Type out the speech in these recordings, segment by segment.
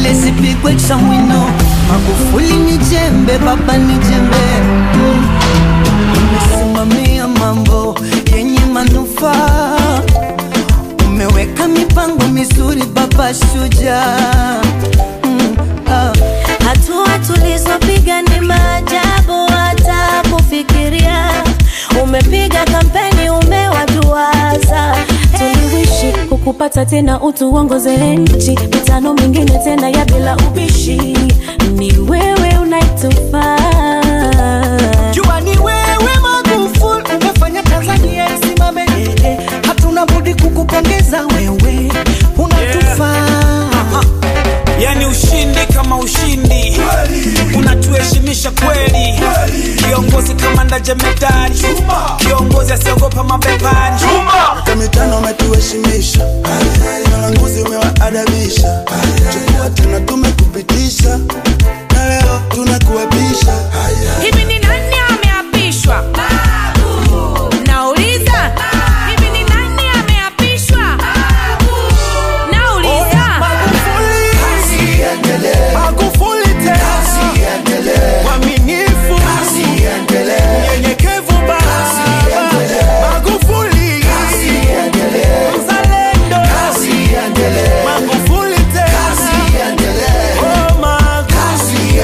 kelele zipigwe chamwino magufuli ni jembe baba ni jembe mm. umesimamia mambo yenye manufaa umeweka mipango mizuri baba shujaa mm. ah. Hatua tulizopiga ni maajabu, hata kufikiria. Umepiga kampeni, umewaduaza. Tuliwishi kukupata tena, utu uongoze nchi, mitano mingine tena ya bila ubishi. Ni wewe unaitufaa Jua ni wewe Magufuli, umefanya Tanzania isimame dede. Hatuna budi kukupongeza wewe, unatufaa yani ushindi kama ushindi unatuheshimisha kweli kiongozi kama ndajemedari kiongozi asiogopa mabepari Miaka mitano umetuheshimisha, walanguzi umewaadabisha, chukua tena tumekupitisha, na leo tunakuapisha. Hivi ni nani ameapishwa? Nauliza. Hivi ni nani ameapishwa? Nauliza. Magufuli tena, mwaminifu, mnyenyekevu baba, Magufuli, mzalendo, Magufuli tena, oh Magufuli.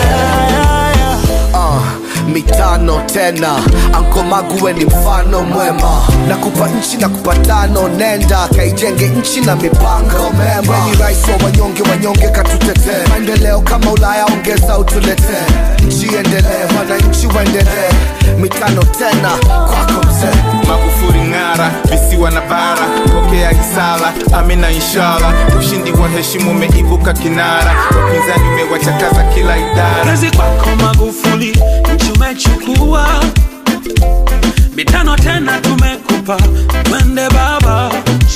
uh, mitano tena anko maguwe ni mfano mwema na kupa nchi na kupatano nenda kaijenge nchi na mipango mema ni rais wa wanyonge wanyonge katutetee maendeleo kama ulaya ongeza utuletee nchi endelee wananchi waendelee mitano tena kwako mzee Magufuli ng'ara, visiwa na bara, pokea hisala, amina inshallah. Ushindi wa heshima umeibuka kinara, wapinzani umewachakaza kila idara. kazi kwako magufuli nchi umechukua mitano tena tumekupa twende baba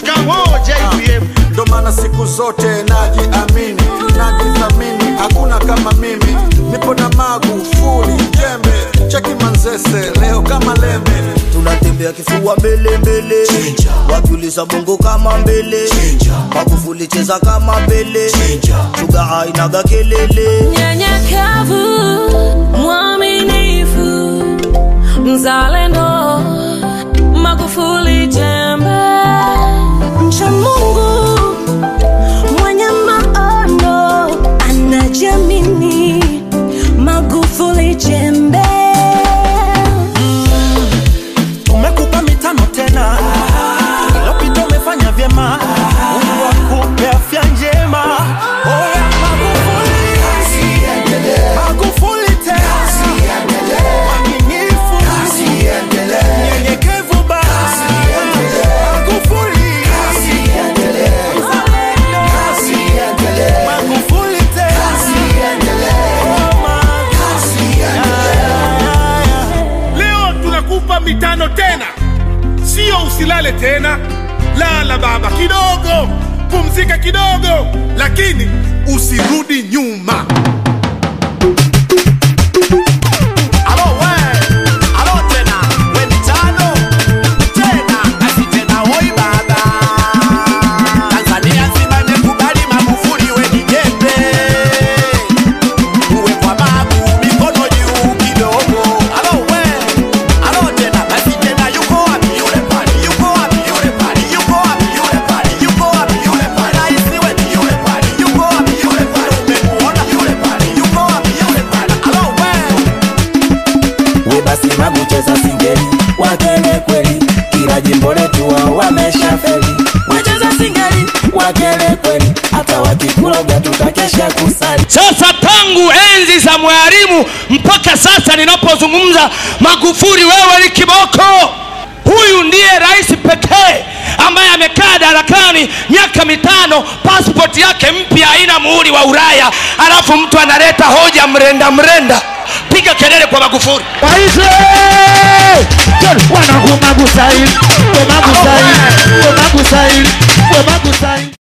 ndo maana siku zote najiamini najithamini hakuna kama mimi nipo na magufuli jembe cheki manzese leo kama lembe tunatembea kifua mbele mbele wakiuliza bongo kama mbele magufuli cheza kama mbele shuga hainaga kelele Mnyenyekevu, mwaminifu, mzalendo, Magufuli jembe, mcha Mungu, mwenye maono, anajiamini, Magufuli jembe. tumekupa mitano tena ilopita umefanya vyema mungu akupe afya njema oya magufuli magufuli tena mwaminifu mnyenyekevu baba magufuli mzalendo magufuli tena Oh, Magufuli. leo tunakupa mitano tena sio usilale tena lala baba kidogo pumzika kidogo lakini usirudi nyuma we basi magucheza singeli wakele kweli kila jimbo letu wao wameshafeli wacheza singeli wakele kweli hata wakikuloga tutakesha kusali Sasa tangu enzi za mwalimu mpaka sasa ninapozungumza, Magufuli wewe ni kiboko. Huyu ndiye rais pekee ambaye amekaa darakani miaka mitano, pasipoti yake mpya haina muhuri wa Ulaya, alafu mtu analeta hoja mrenda mrenda. Piga kelele kwa Magufuli. wanakumagusaili wemagusaili wemagusaili wemagusaili